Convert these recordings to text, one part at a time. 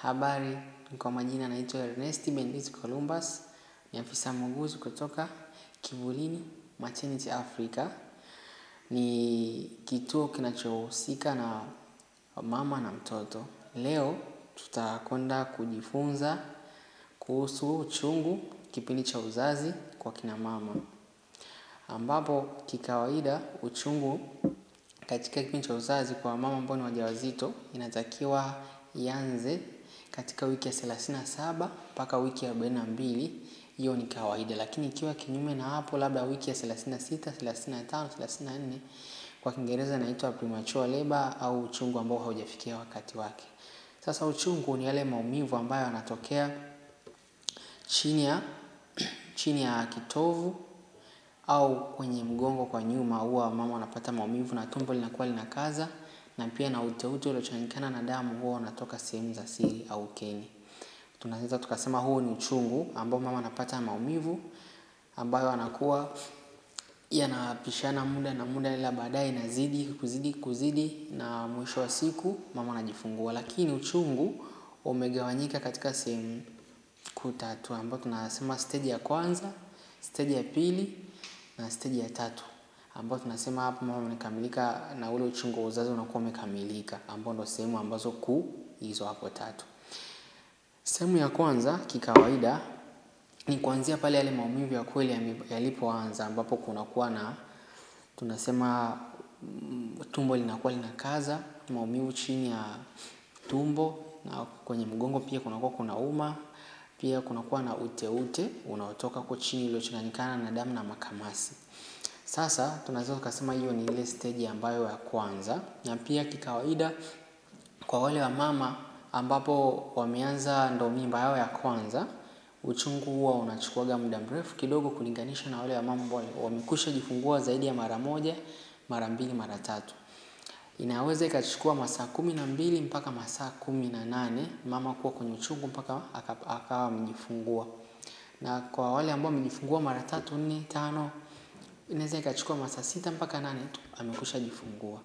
Habari, kwa majina naitwa Ernest Bendis Columbus, ni afisa muuguzi kutoka Kivulini Maternity Africa. Ni kituo kinachohusika na mama na mtoto. Leo tutakwenda kujifunza kuhusu uchungu kipindi cha uzazi kwa kina mama. Ambapo kikawaida uchungu katika kipindi cha uzazi kwa mama ambao ni wajawazito inatakiwa ianze katika wiki ya thelathini na saba mpaka wiki ya arobaini na mbili. Hiyo ni kawaida lakini ikiwa kinyume na hapo labda wiki ya thelathini na sita, thelathini na tano, thelathini na nne kwa kiingereza inaitwa premature labor au uchungu ambao haujafikia wakati wake. Sasa uchungu ni yale maumivu ambayo yanatokea chini ya kitovu au kwenye mgongo kwa nyuma huwa mama wanapata maumivu na tumbo linakuwa linakaza na pia na uteute uliochanganyikana na damu huwa unatoka sehemu za siri au ukeni. Tunaweza tukasema huu ni uchungu ambao mama anapata maumivu ambayo anakuwa yanapishana muda na muda ila baadaye inazidi kuzidi kuzidi na mwisho wa siku mama anajifungua. Lakini uchungu umegawanyika katika sehemu kuu tatu ambayo tunasema stage ya kwanza, stage ya pili na stage ya tatu ambayo tunasema hapa mama amekamilika na ule uchungu wa uzazi unakuwa umekamilika ambao ndo sehemu ambazo kuu hizo hapo tatu. Sehemu ya kwanza kikawaida ni kuanzia pale yale maumivu ya kweli yalipoanza ambapo kunakuwa na tunasema tumbo linakuwa linakaza, maumivu chini ya tumbo na kwenye mgongo pia kunakuwa kunauma, pia kunakuwa na uteute unaotoka huko chini uliochanganyikana na damu na makamasi. Sasa tunaweza tukasema hiyo ni ile stage ambayo ya kwanza na pia kikawaida kwa wale wamama ambapo wameanza ndo mimba yao ya kwanza uchungu huwa unachukuaga muda mrefu kidogo kulinganisha na wale wamama ambao wamekwisha jifungua zaidi ya mara moja, mara mbili, mara tatu. Inaweza ikachukua masaa kumi na mbili mpaka masaa kumi na nane mama kuwa kwenye uchungu mpaka akawa amejifungua. Na kwa wale ambao wamejifungua mara tatu, nne, tano inaweza ikachukua masaa sita mpaka nane tu amekwisha jifungua.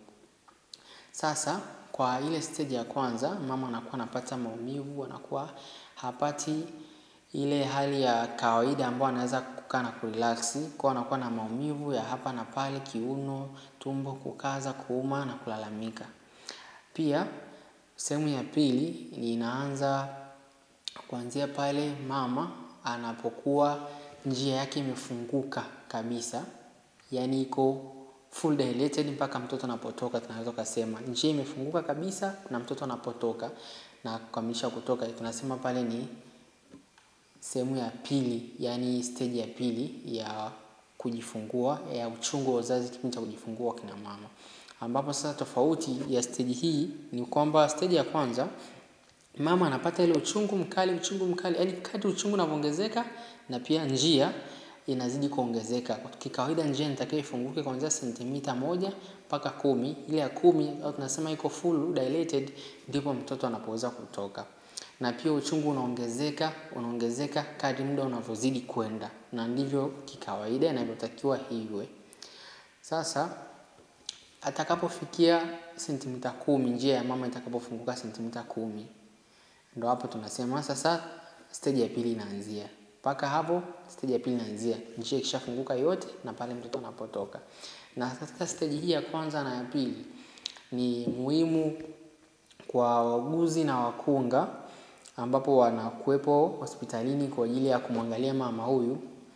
Sasa kwa ile stage ya kwanza mama anakuwa anapata maumivu anakuwa hapati ile hali ya kawaida ambayo anaweza kukaa na kurelax kwa anakuwa na maumivu ya hapa na pale kiuno, tumbo, kukaza, kuuma na kulalamika. Pia sehemu ya pili inaanza kuanzia pale mama anapokuwa njia yake imefunguka kabisa. Yaani iko full dilated mpaka mtoto anapotoka tunaweza tukasema. Njia imefunguka kabisa na mtoto anapotoka na kukamilisha kutoka. Tunasema pale ni sehemu ya pili yaani stage ya pili ya kujifungua ya uchungu wa uzazi kipindi cha kujifungua kina mama. Ambapo sasa tofauti ya stage hii ni kwamba stage ya kwanza mama anapata ile uchungu mkali uchungu mkali yaani kadri uchungu unavyoongezeka na pia njia inazidi kuongezeka. Kikawaida njia inatakiwa ifunguke kuanzia sentimita moja mpaka kumi ile ya kumi au tunasema iko full dilated ndipo mtoto anapoweza kutoka. Na pia uchungu unaongezeka unaongezeka kadri muda unavyozidi kwenda na ndivyo kikawaida inavyotakiwa iwe. Sasa atakapofikia sentimita kumi njia ya mama itakapofunguka sentimita kumi ndo hapo tunasema sasa stage ya pili inaanzia. Mpaka hapo stage ya pili inaanzia njia ikishafunguka yote na pale mtoto anapotoka. Na katika stage hii ya kwanza na ya pili ni muhimu kwa wauguzi na wakunga ambapo wanakuwepo hospitalini kwa ajili ya kumwangalia mama huyu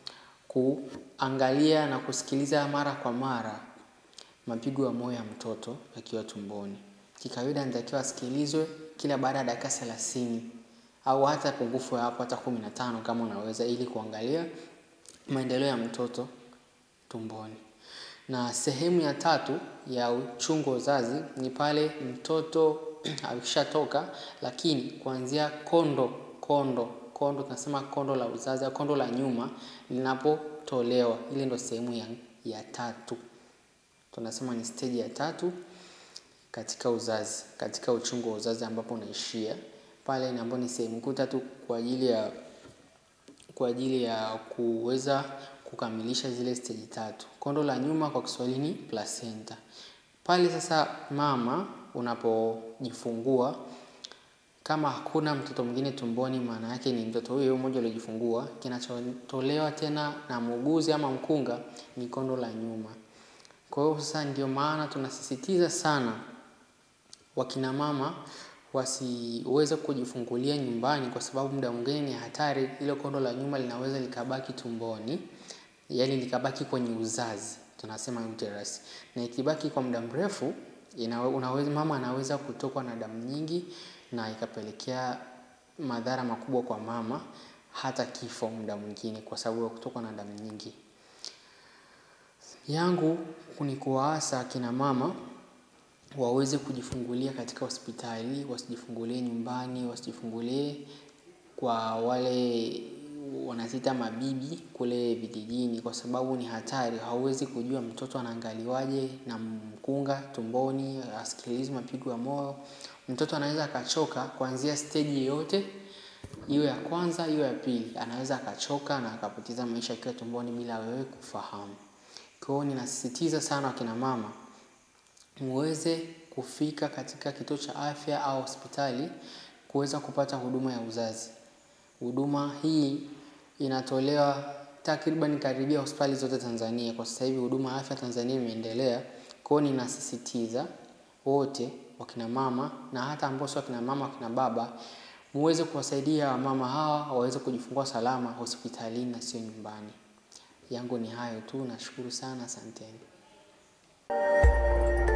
kuangalia na kusikiliza mara kwa mara mapigo ya moyo ya mtoto akiwa tumboni. Kikawaida anatakiwa asikilizwe kila baada ya dakika thelathini au hata pungufu ya hapo hata kumi na tano kama unaweza ili kuangalia maendeleo ya mtoto tumboni. Na sehemu ya tatu ya uchungu wa uzazi ni pale mtoto akishatoka lakini kuanzia kondo kondo kondo tunasema kondo la uzazi kondo la nyuma linapotolewa ile ndo sehemu ya tatu. Tunasema ni stage ya tatu katika uzazi katika uchungu wa uzazi ambapo unaishia pale ni ambapo ni sehemu kuu tatu kwa ajili ya kuweza kukamilisha zile stage tatu. Kondo la nyuma kwa kiswahili ni placenta. Pale sasa mama unapojifungua kama hakuna mtoto mwingine tumboni, maana yake ni mtoto huyo mmoja aliyojifungua. Kinachotolewa tena na muuguzi ama mkunga ni kondo la nyuma. Kwa hiyo sasa ndio maana tunasisitiza sana wakina mama wasiweze kujifungulia nyumbani kwa sababu muda mwingine ni hatari. Ile kondo la nyuma linaweza likabaki tumboni, yaani likabaki kwenye uzazi, tunasema uterus. Na ikibaki kwa muda mrefu, unaweza mama anaweza kutokwa na damu nyingi na ikapelekea madhara makubwa kwa mama, hata kifo muda mwingine kwa sababu ya kutokwa na damu nyingi. Yangu ni kuwaasa akina mama waweze kujifungulia katika hospitali, wasijifungulie nyumbani, wasijifungulie kwa wale wanaziita mabibi kule vijijini kwa sababu ni hatari. Hauwezi kujua mtoto anaangaliwaje na mkunga tumboni, hasikilizi mapigo ya moyo. Mtoto anaweza akachoka kuanzia stage yoyote, iwe ya kwanza, iwe ya pili. Anaweza akachoka na akapoteza maisha akiwa tumboni bila wewe kufahamu. Kwa hiyo ninasisitiza sana wakina mama, muweze kufika katika kituo cha afya au hospitali kuweza kupata huduma ya uzazi. Huduma hii inatolewa takriban karibia hospitali zote Tanzania. Kwa sasa hivi huduma ya afya Tanzania imeendelea. Kwa hiyo ninasisitiza wote wakina mama na hata ambao sio wakina mama wakina baba, muweze kuwasaidia wamama hawa waweze kujifungua salama hospitalini na sio nyumbani. Yangu ni hayo tu nashukuru sana asanteni.